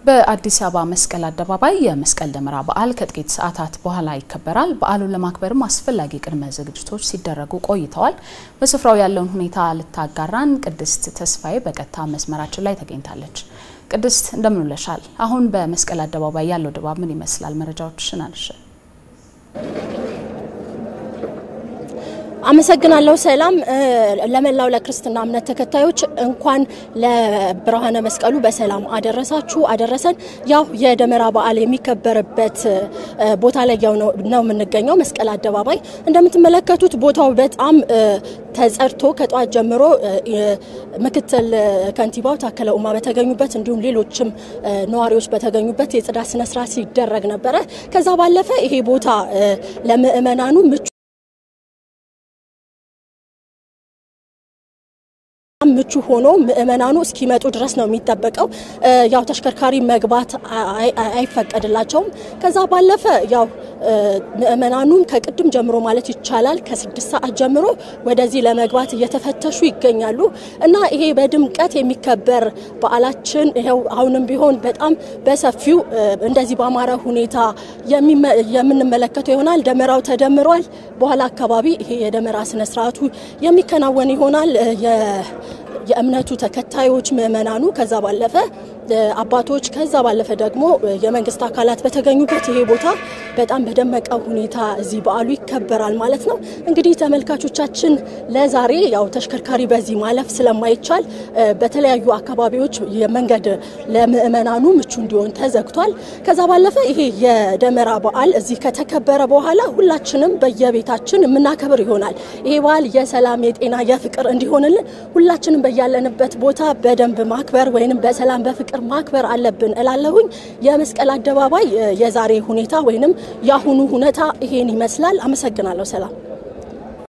በአዲስ አበባ መስቀል አደባባይ የመስቀል ደመራ በዓል ከጥቂት ሰዓታት በኋላ ይከበራል። በዓሉን ለማክበርም አስፈላጊ ቅድመ ዝግጅቶች ሲደረጉ ቆይተዋል። በስፍራው ያለውን ሁኔታ ልታጋራን ቅድስት ተስፋዬ በቀጥታ መስመራችን ላይ ተገኝታለች። ቅድስት እንደምን ውለሻል? አሁን በመስቀል አደባባይ ያለው ድባብ ምን ይመስላል? መረጃዎችሽን አልሽ። አመሰግናለሁ ሰላም። ለመላው ለክርስትና እምነት ተከታዮች እንኳን ለብርሃነ መስቀሉ በሰላም አደረሳችሁ አደረሰን። ያው የደመራ በዓል የሚከበርበት ቦታ ላይ ያው ነው የምንገኘው መስቀል አደባባይ። እንደምትመለከቱት ቦታው በጣም ተጸድቶ ከጠዋት ጀምሮ ምክትል ከንቲባው ታከለ ኡማ በተገኙበት እንዲሁም ሌሎችም ነዋሪዎች በተገኙበት የጽዳት ስነስርዓት ሲደረግ ነበረ። ከዛ ባለፈ ይሄ ቦታ ለምእመናኑ ምቹ ምቹ ሆኖ ምእመናኑ እስኪመጡ ድረስ ነው የሚጠበቀው። ያው ተሽከርካሪ መግባት አይፈቀድላቸውም። ከዛ ባለፈ ያው ምእመናኑም ከቅድም ጀምሮ ማለት ይቻላል ከስድስት ሰዓት ጀምሮ ወደዚህ ለመግባት እየተፈተሹ ይገኛሉ እና ይሄ በድምቀት የሚከበር በዓላችን ይኸው አሁንም ቢሆን በጣም በሰፊው እንደዚህ በአማረ ሁኔታ የምንመለከተው ይሆናል። ደመራው ተደምሯል። በኋላ አካባቢ ይሄ የደመራ ስነስርዓቱ የሚከናወን ይሆናል። የእምነቱ ተከታዮች ምእመናኑ ከዛ ባለፈ አባቶች ከዛ ባለፈ ደግሞ የመንግስት አካላት በተገኙበት ይሄ ቦታ በጣም በደመቀ ሁኔታ እዚህ በዓሉ ይከበራል ማለት ነው። እንግዲህ ተመልካቾቻችን ለዛሬ ያው ተሽከርካሪ በዚህ ማለፍ ስለማይቻል በተለያዩ አካባቢዎች የመንገድ ለምእመናኑ ምቹ እንዲሆን ተዘግቷል። ከዛ ባለፈ ይሄ የደመራ በዓል እዚህ ከተከበረ በኋላ ሁላችንም በየቤታችን የምናከብር ይሆናል። ይሄ በዓል የሰላም የጤና የፍቅር እንዲሆንልን ሁላችንም በያለንበት ቦታ በደንብ ማክበር ወይንም በሰላም በፍቅር ማክበር አለብን እላለሁኝ። የመስቀል አደባባይ የዛሬ ሁኔታ ወይንም የአሁኑ ሁኔታ ይሄን ይመስላል። አመሰግናለሁ። ሰላም